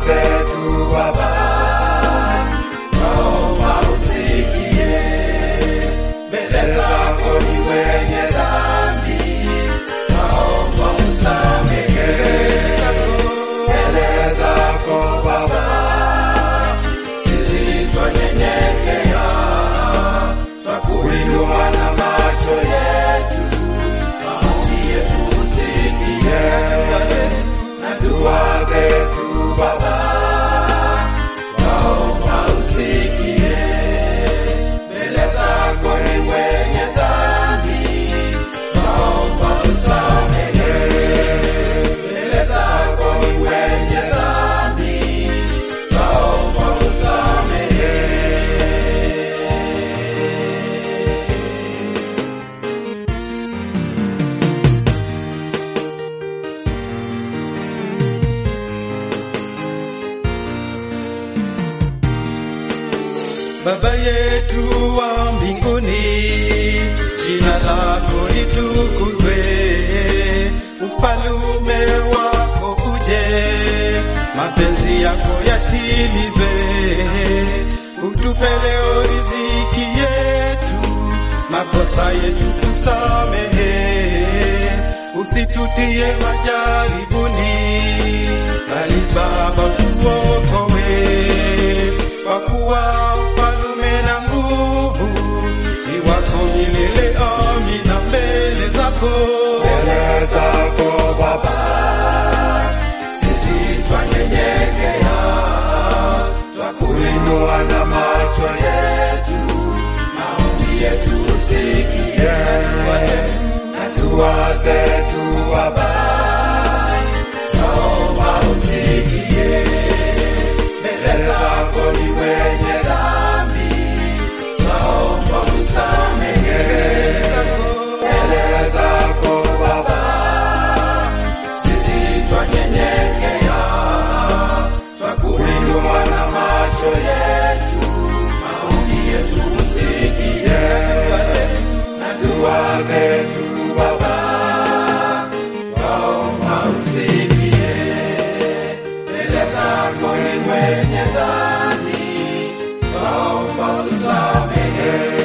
zetu Baba, naomba usikie. Mbele zako ni wenye dhambi, naomba usamehe. Mbele zako Baba, sisi twanyenyekea, twakuinua na macho yetu, maombi yetu usikie, na dua zetu Baba, naomba usikie. Mbele zako ni wenye dhambi, naomba usamehe. Mbele zako ni wenye dhambi, naomba usamehe. Baba yetu wa mbinguni, jina lako litukuzwe, ufalume wako uje, mapenzi yako yatimizwe, utupe leo riziki yetu, makosa yetu usamehe, usitutie majaribuni, bali Baba tuokoe kwa kuwa ufalume na nguvu ni wako milele. Amina. Mbele zako Mbele zako Baba, sisi twanyenyekea, twakuinua na macho yetu, maombi yetu usikie, na dua zetu Baba, naomba usikie. Mbele zako ni wenye dhambi, naomba usamehe. Mbele zako Baba, sisi twanyenyekea, twakuinua na macho yetu, maombi yetu usikie, na dua zetu Baba, naomba usikie. Mbele zako ni mwenye dhambi, naomba usamehe.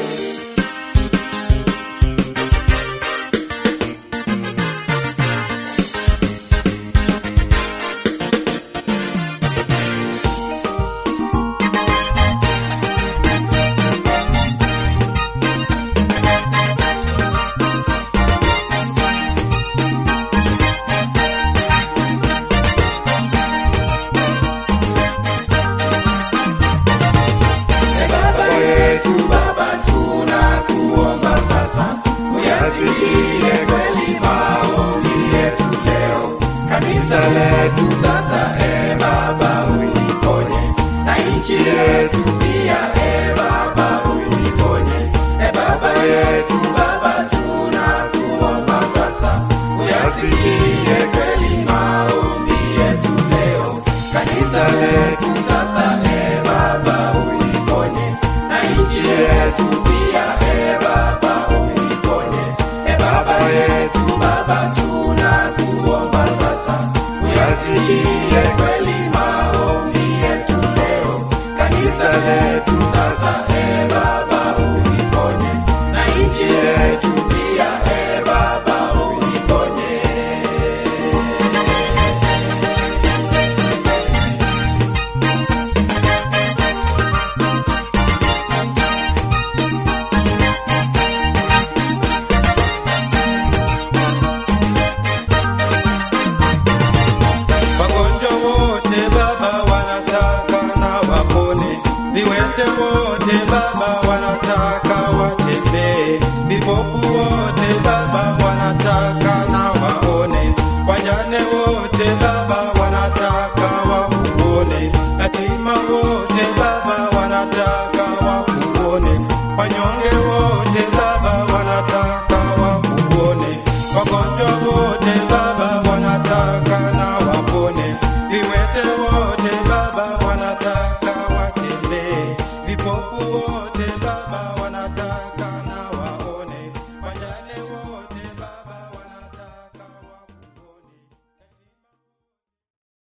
E Baba yetu, Baba tunakuomba sasa, uyasikie kweli maombi yetu leo. Kanisa letu sasa, e Baba uliponye, na nchi yetu pia, e Baba uliponye. E Baba yetu, Baba tunakuomba sasa, uyasikie kweli maombi yetu leo. Kanisa letu sasa, e Baba uliponye, na nchi yetu pia, e Baba uliponye. E Baba yetu, Baba tunakuomba sasa, uyasikie kweli maombi yetu leo. Kanisa letu sasa, e Baba uliponye, na nchi yetu pia, e Baba uliponye. wagonjwa wote Baba wanataka na wapone, viwete wote Baba wanataka watembee, vipofu wote Baba wanataka na waone, wajane wote Baba wanataka wakuone, yatima wote